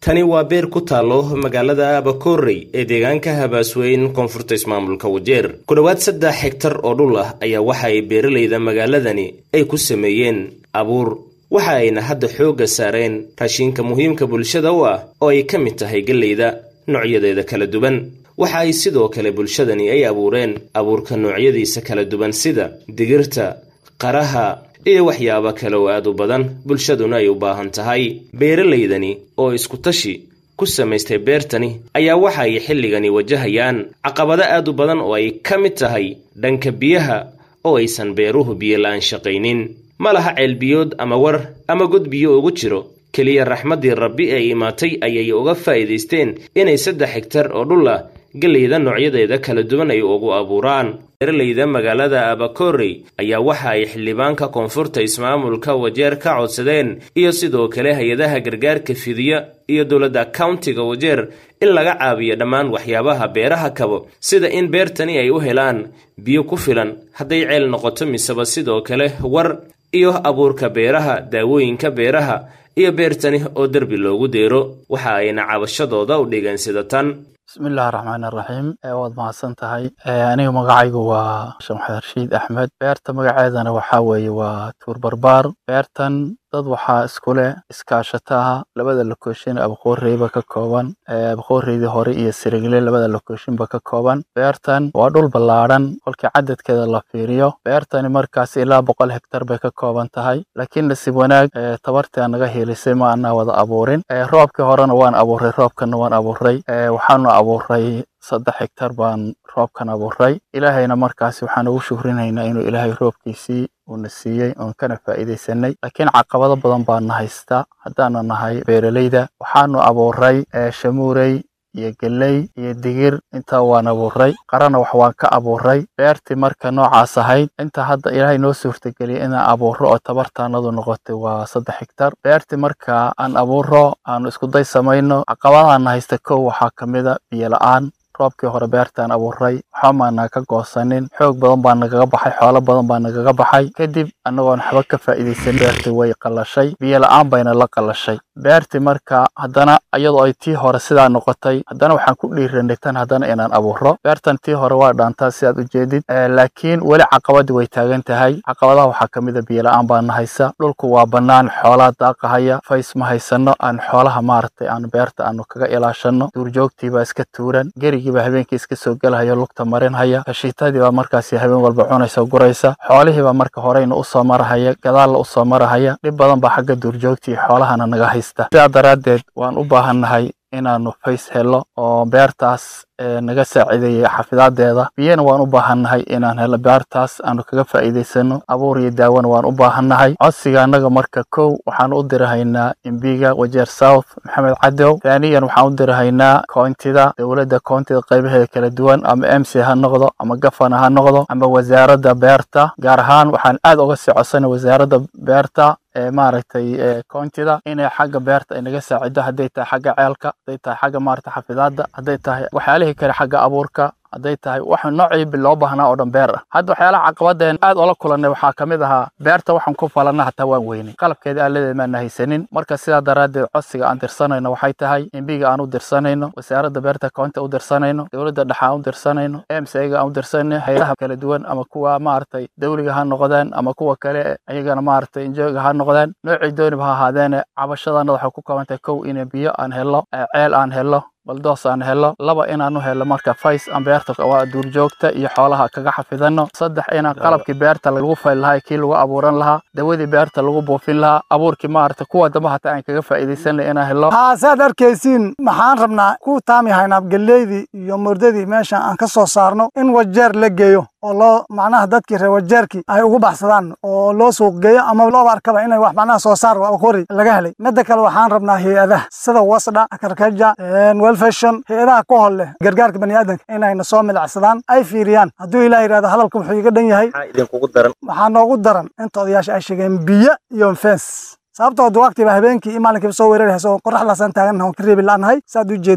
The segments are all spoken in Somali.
tani waa beer ku taallo magaalada abakorey ee deegaanka habaasweyn koonfurta ismaamulka wajeer ku dhowaad saddex hegtar oo dhul ah ayaa waxa ay beeralayda magaaladani ay ku sameeyeen abuur waxa ayna hadda xoogga saareen raashinka muhiimka bulshada u ah oo ay ka mid tahay gelleyda noocyadeeda kala duwan waxa ay sidoo kale bulshadani ay abuureen abuurka noocyadiisa kala duwan sida digirta qaraha iyo waxyaabo kale oo aad u badan bulshaduna ay u baahan tahay beeralaydani oo iskutashi ku samaystay beertani ayaa waxa ay xilligani wajahayaan caqabado aad u badan oo ay ka mid tahay dhanka biyaha oo aysan beeruhu biyo la-aan shaqaynin ma laha ceelbiyood ama war ama god biyo ugu jiro keliya raxmaddii rabbi ee imaatay ayay uga faa'iidaysteen inay saddex hegtar oo dhul ah gelleyda noocyadeeda kala duwan ay ugu abuuraan beeralayda magaalada abakorey ayaa waxa ay xildhibaanka koonfurta ismaamulka wajeer ka codsadeen iyo sidoo kale hay-adaha gargaarka fidiya iyo dowladda countiga wajeer in laga caabiyo dhammaan waxyaabaha beeraha kabo sida in beertani ay u helaan biyo ku filan hadday ceel noqoto miseba sidoo kale war iyo abuurka beeraha daawooyinka beeraha iyo beertani oo derbi loogu deero waxa ayna cabashadooda u dhigeen sida tan bismillahi raxmaan iraxiim waad mahadsan tahay aniga magacaygu waa shamxed rashiid axmed beerta magaceedana waxaa weeye waa tuur barbaar beertan dad waxaa isku leh iskaashataha labada lokooshin abaqooreyba ka kooban abaqooreydii hore iyo sirigle labada lokooshinba ka kooban beertan waa dhul ballaadhan kolkii cadadkeeda la fiiriyo beertani markaas ilaa boqol hektar bay ka kooban tahay laakiin nasiib wanaag tabartaa naga helisay ma anaa wada abuurin roobkii horena waan abuuray roobkana waan abuuray waxaanu abuuray saddex hektar baan roobkan abuuray ilaahayna markaasi waxaan ugu shukrinaynaa inuu ilaahay roobkiisii uuna siiyey oon kana faa'iidaysanay laakiin caqabado badan baana haysta haddaanu nahay beeralayda waxaanu abuuray shamuurey iyo geley iyo digir intaa waan abuuray qarana wax waan ka abuuray beertii marka noocaas ahayd inta hadda ilaahay noo suurtageliyay inaan abuuro oo tabartaanadu noqotay waa saddex hektar beertii marka aan abuuro aanu iskuday samayno caqabadaana haysta kow waxaa ka mida biyo la-aan roobkii hore beertaan abuuray waxba maanaa ka goosanin xoog badan baa nagaga baxay xoolo badan baa nagaga baxay kadib annagoon waxba ka faa'iidaysan beertii way qallashay biyo la-aan bayna la qallashay beertii marka haddana iyadoo ay tii hore sidaa noqotay haddana waxaan ku dhiiranay tan haddana inaan abuuro beertan tii hore waa dhaantaa sidaad u jeedid laakiin weli caqabadii way taagan tahay caqabadaha waxaa ka mid a biyo la-aan baana haysa dhulku waa bannaan xoolaa daaqahaya fays ma haysano aan xoolaha maaragtay aan beerta aanu kaga ilaashano duurjoogtiibaa iska tuuran gerigiibaa habeenkii iska soo gelahaya lugta marinhaya kashiitadiibaa markaasi habeen walba cunaysa guraysa xoolihiibaa marka horeyna usoo marahaya gadaalna usoo marahaya dhib badan baa xagga duurjoogta iyo xoolahana naga haysta sidaa daraaddeed waan u baahannahay inaanu fays helo oo beertaas naga saaciideeyay xafidaadeeda biyana waan u baahannahay inaan helo beertaas aanu kaga faa'iidaysano abuur iyo daawona waan u baahannahay codsiga annaga marka kow waxaan u dirahaynaa imbiga wajeer south maxamed cadow taaniyan waxaan u dirahaynaa koontida dowladda koontida qaybaheeda kala duwan ama m c ha noqdo ama gafana ha noqdo ama wasaaradda beerta gaar ahaan waxaan aad uga sii codsanay wasaaradda beerta maaragtay koontida inay xagga beerta ay naga saacido hadday tahay xagga ceelka hadday tahay xagga maaragtay xafidaadda hadday tahay waxyaalihii kale xagga abuurka hadday tahay wax noocii loo baahnaa oo dhan beer ah hadda waxyaalaha caqabadeen aad oola kulannay waxaa ka mid ahaa beerta waxaan ku falanna hataa waan weynay qalabkeeda aaladeed maana haysanin marka sidaa daraaddeed codsiga aan dirsanayno waxay tahay imbiga aan u dirsanayno wasaaradda beerta koonta u dirsanayno dowladda dhexe aan u dirsanayno emsga aan u dirsanayno hayadaha kala duwan ama kuwa maaragtay dawliga ha noqdeen ama kuwa kale ayagana maaragtay injooga ha noqdeen noocii dooniba ha ahaadeene cabashadaanada waxay ku kooban tahay kow in biyo aan helo ceel aan helo baldoos aan helo laba inaanu helo marka fays aan beerta waa duurjoogta iyo xoolaha kaga xafidano saddex inaan qalabkii beerta lagu fayl lahaa kii lagu abuuran lahaa dawadii beerta lagu buufin lahaa abuurkii maarata kuwa dambe hataa aan kaga faa'iidaysanay inaan helo saad arkaysiin maxaan rabnaa ku taami haynaa geleydii iyo murdadii meesha aan ka soo saarno in wajeer la geeyo oo loo macnaha dadkii reer wajeerkii ay ugu baxsadaan oo loo suuq geeyo ama looba arkaba inay wax macnaha soo saar aqori laga helay midda kale waxaan rabnaa hay-adaha sida wasdha akarkaja welfashon hay-adaha ku hol leh gargaarka baniaadanka inayna soo milacsadaan ay fiiriyaan hadduu ilaah yidhahdo hadalka wuxuu iga dhan yahay waxaa noogu daran inta odayaasha ay sheegeen biyo iyo fens sababtoo waqtiba habeenkii iyo maalinkiiba soo weeraraysa oo qoraxdaasaan taagannaha oon ka reebi la'nahay saad u jeedin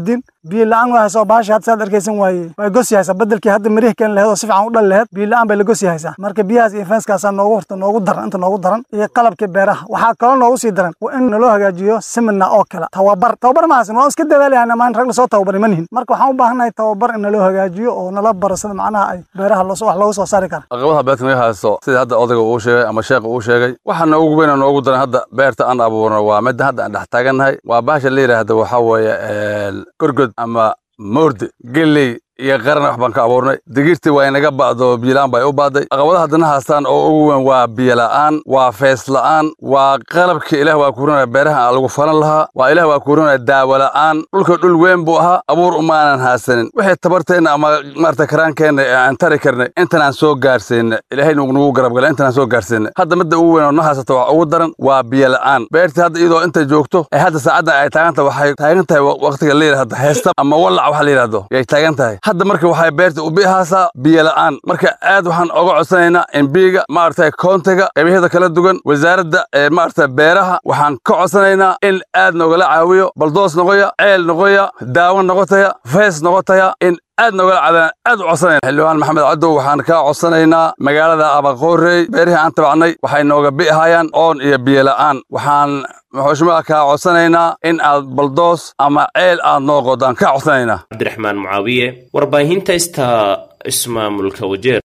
biyo la-aan waa haysa oo bahashi hadda saad arkaysan waaye way gosi haysaa bedelkii hadda mirih keen laheed oo si fiican u dhali laheed biyo la-aan bay la gosi haysaa marka biyahaas iyo fenskaasaa noogu horta noogu daran inta noogu daran iyo qalabkii beeraha waxaa kaloo noogu sii daran waa in naloo hagaajiyo simina oo kale tababar tababar mahaysan waan iska dadaalayana maan rag lasoo tababari ma nihin marka waxaan u baahannahay tababar in naloo hagaajiyo oo nala baro sida macnaha ay beeraha wax loogu soo saari kara caqabadaha beerta naga haysto sida hadda odayga uu sheegay ama sheekha uu sheegay waxa noogu weyn oo noogu daran hadda beerta aan abuurno waa midda hadda aan dhex taagannahay waa bahasha la yidhaahda waxaa weeye gorgod ama moorde geley iyo qaran wax baan ka abuurnay digirtii waa inaga ba'do biyola-aan bay u baaday caqabadaha haddana haastaan oo ugu weyn waa biyola'aan waa fees la'aan waa qalabkii ilaah waa kuurinaya beeraha lagu falan lahaa waa ilaah waa kuurinaya daawo la'aan dhulka dhul weyn buu ahaa abuur umaanan haasanin wixii tabarteenna ama maarata karaankeenna ee aan tari karnay intanaan soo gaarsiinay ilaahay nagu garab gala intanaan soo gaarsiinay hadda midda ugu weyn oo na haysata wax ugu daran waa biyola'aan beertii hadda iyadoo inta joogto ee hadda saacaddan ay taagan tahay waxay taagan tahay waqtiga la yidhahdo heesta ama wallac waxa la yidhahdo yay taagan tahay hadda marka waxay beerta u bihaasaa biyo la'aan marka aad waxaan oga codsanaynaa in biiga maaragtay koontiga qaybahyada kala duwan wasaaradda ee maaragtay beeraha waxaan ka codsanaynaa in aad nogala caawiyo baldoos noqoya ceel noqoya daawo noqotaya fees noqotaya in aad nogala caadaan aad u codsanayna xildhibaan maxamed cadow waxaan kaa codsanaynaa magaalada abaqoorey beerihii aan tabacnay waxay nooga bi'ahayaan oon iyo biyo la'aan waxaan xushmaha kaa codsanaynaa in aad baldoos ama ceel aad noo qodaan kaa codsanaynaa cabdiraxmaan mucaawiye warbaahinta ista ismaamulka wajeer